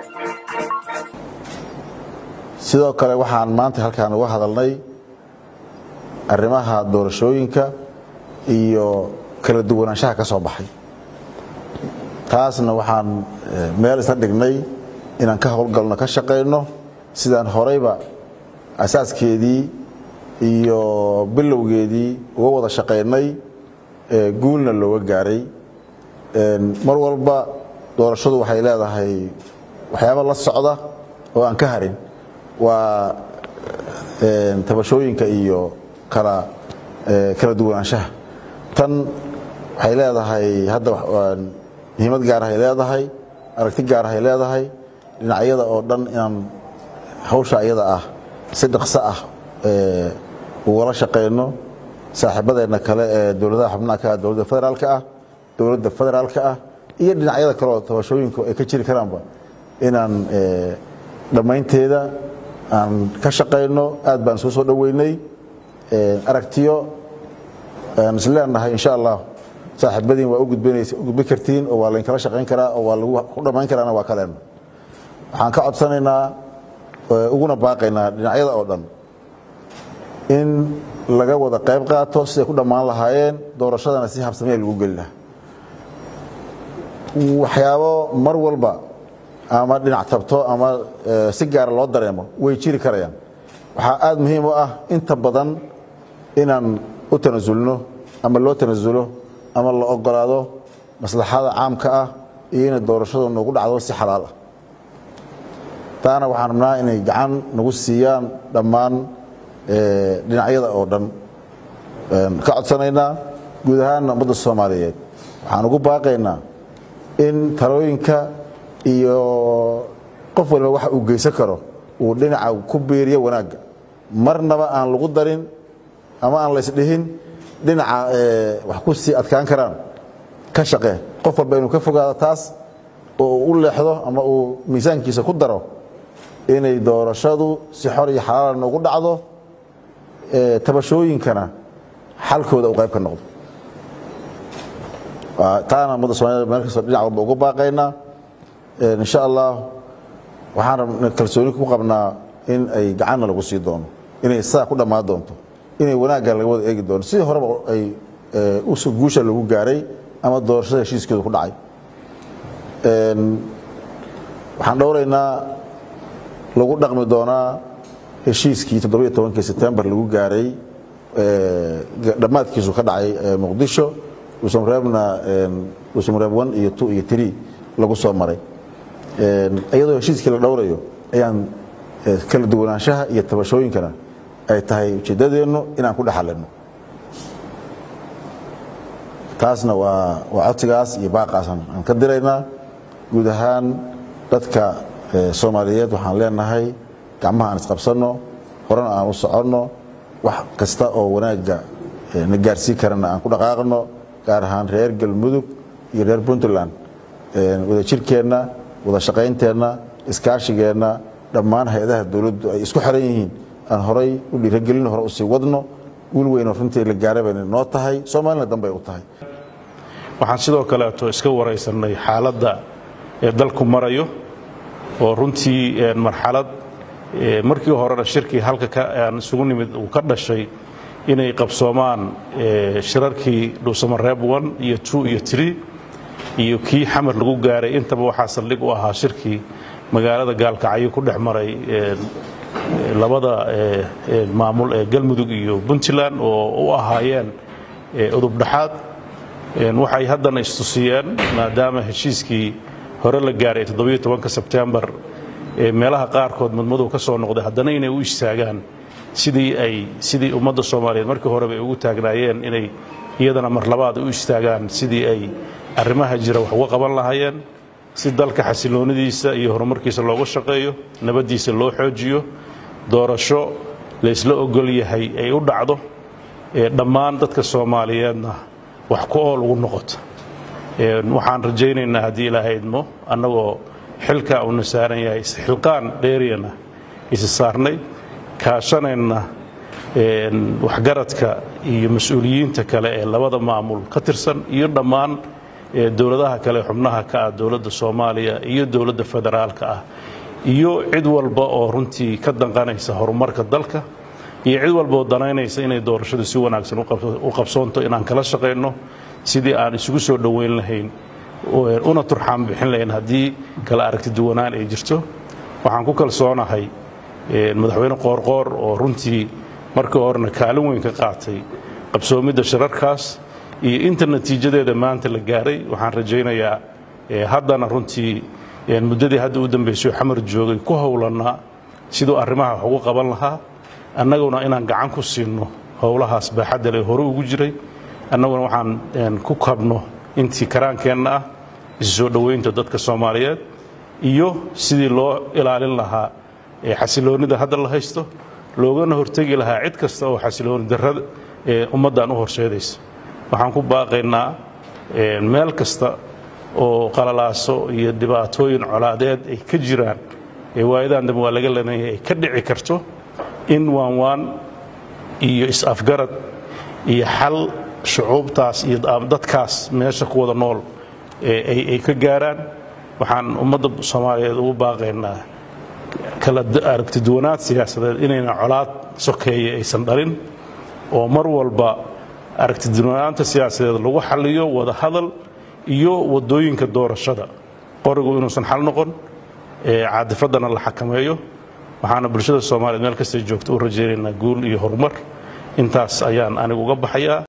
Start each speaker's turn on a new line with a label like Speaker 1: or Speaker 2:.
Speaker 1: sidoo kale waxaan maanta halkaan uga hadalnay arrimaha doorashooyinka iyo kala duwanaanshaha ka soo baxay taasna waxaan meel isla dhignay inaan ka howlgalno ka shaqayno sidaan horeyba asaaskeedii iyo bilowgeedii uga wada shaqaynay guulna looga gaaray mar walba doorashadu waxay leedahay waxyaaba la socda oo aan ka harin waa tabashooyinka iyo kala kala duwanaanshaha tan waxay leedahay hadda muhiimad gaarahay leedahay aragti gaarahay leedahay dhinacyada oo dhan inaan hawsha iyada ah si dhaqso ah ugala shaqayno saaxiibadeenna kale ee dowladaha xubnaha ka ah dowladda federaalka ah dowladda federaalka ah iyo dhinacyada kale oo tabashooyinku ay ka jiri karaanba inaan dhammaynteeda aan ka shaqayno aad baan soo soo dhoweynay aragtiyo aan is leenahay insha allah saaxiibadiin waa u gudbin kartiin oo waa laynkala shaqayn karaa oo waa lagu ku dhammayn karaana waa kaleen waxaan ka codsanaynaa uguna baaqaynaa dhinacyada oo dhan in laga wada qayb qaato siday ku dhammaan lahaayeen doorashadana si habsamee lagu geli lahaa waxyaabo mar walba ama dhinac tabto ama si gaara loo dareemo way jiri karayaan waxaa aad muhiim u ah inta badan inaan u tanasulno ama loo tanasulo ama la ogolaado maslaxada caamka ah iyo inay doorashadu nagu dhacdo si xalaal ah taana waxaan rabnaa inay gacan nagu siiyaan dhammaan dhinacyada oo dhan ka codsanaynaa guud ahaanna ummadda soomaaliyeed waxaan ugu baaqaynaa in talooyinka iyo qof waliba waxa uu geysan karo uu dhinaca ku biiriyo wanaagga marnaba aan lagu darin ama aan laysdhihin dhinaca wax ku sii adkaan karaan ka shaqee qof walba inuu ka fogaado taas oo u leexdo ama uu miisaankiisa ku daro inay doorashadu si xor iyo xalaala noogu dhacdo tabashooyinkana xalkooda uu qayb ka noqdo taana ummadda somaliyed meel kastoo dhinac walba ugu baaqaynaa insha allah waxaan kalsooni ku qabnaa in ay gacanna lagu sii doono inay saa ku dhammaan doonto inay wanaagga laga wada eegi doono sidii horeba ay guusha lagu gaaray ama doorashada heshiiskeedu ku dhacay waxaan dhowraynaa lagu dhaqmi doonaa heshiiskii toddobiyo tobankii sebtembar lagu gaaray dhammaadkiisu ka dhacay muqdisho dhuusamareebna dhuusamareeb one iyo two iyo three lagu soo maray iyadoo heshiiskii la dhowrayo ayaan kala duwanaanshaha iyo tabashooyinkana ay tahay ujeeddadeennu inaan ku dhexalino taasna waa waa codsigaas iyo baaqaasan aan ka diraynaa guud ahaan dadka soomaaliyeed waxaan leenahay gacmaha aan isqabsanno horena aan u soconno wax kasta oo wanaagga na gaarsii karana aan ku dhaqaaqno gaar ahaan reer galmudug iyo reer puntland wada jirkeenna wada shaqaynteenna iskaashigeenna dhammaan hay-adaha dowladdu ay isku xiran yihiin aan horay u dhiiragelino hore usii wadno guul weynoo runtii la gaara bayna noo tahay soomaalina danbay u tahay
Speaker 2: waxaan sidoo kaleeto iska waraysanay xaaladda ee dalku marayo oo runtii marxalad markii horena shirkii halka aan isugu nimid uu ka dhashay inay qabsoomaan shirarkii dhuusamareeb one iyo two iyo tree iyo kii xamar lagu gaaray intaba waxaa saldhig u ahaa shirkii magaalada gaalkacyo ku dhex maray labada maamul ee galmudug iyo puntland oo u ahaayeen udubdhaxaad waxay haddana istusiyeen maadaama heshiiskii hore la gaaray toddobiyo tobanka sebtembar meelaha qaarkood mudmadow ka soo noqday haddana inay u istaagaan sidii ay sidii ummadda soomaaliyeed markii horeba ay ugu taagnaayeen inay iyadana mar labaad u istaagaan sidii ay arrimaha jira wax uga qaban lahaayeen si dalka xasiloonidiisa iyo horumarkiisa looga shaqeeyo nabaddiisa loo xoojiyo doorasho laysla ogol yahay ay u dhacdo dhammaan dadka soomaaliyeedna wax ku ool ugu noqoto waxaan rajaynaynaa haddii ilaahay idmo annagoo xilkaa uuna saaran yahay xilqaan dheeriyana isi saarnay kaashanayna waxgaradka iyo mas-uuliyiinta kale ee labada maamul ka tirsan iyo dhammaan dowladaha kale xubnaha ka ah dowladda soomaaliya iyo dowladda federaalka ah iyo cid walba oo runtii ka danqanaysa horumarka dalka iyo cid walba oo danaynaysa inay doorashadu si wanaagsan u qabsoonto inaan kala shaqayno sidii aan isugu soo dhoweyn lahayn una turxaan bixin lahayn haddii kala aragti duwanaan ay jirto waxaan ku kalsoonahay madaxweyne qoorqoor oo runtii markii horena kaalin weyn ka qaatay qabsoomidda shirarkaas iyo inta natiijadeeda maanta la gaaray waxaan rajaynayaa haddana runtii muddadii hadda u dambaysay xamar joogay ku howlannaa siduu arrimaha wax ugu qaban lahaa annaguna inaan gacan ku siinno howlahaas baaxadda le hore ugu jiray annaguna waxaan ku kabno intii karaankeenna ah isu soo dhoweynta dadka soomaaliyeed iyo sidii loo ilaalin lahaa xasiloonnida hadda la haysto loogana hortegi lahaa cid kasta oo xasilooni darrada ee ummaddan u horseedaysa waxaan ku baaqaynaa meel kasta oo qalalaaso iyo dhibaatooyin colaadeed ay ka jiraan ee waayadan dambe waa laga lanayay ay ka dhici karto in waanwaan iyo is-afgarad iyo xal shucuubtaas iyo dadkaas meesha ku wada nool ay ka gaaraan waxaan ummadda soomaaliyeed ugu baaqaynaa kala aragtiduwanaad siyaasadeed inayna colaad sokeeye aysan dhalin oo mar walba aragtiduwanaanta siyaasadeed lagu xaliyo wada hadal iyo wadooyinka doorashada qorigu inuusan xal noqon caadifaddana la xakameeyo waxaana bulshada soomaaliyeed meel kastay joogto u rajaynaynaa guul iyo horumar intaas ayaan anigu uga baxayaa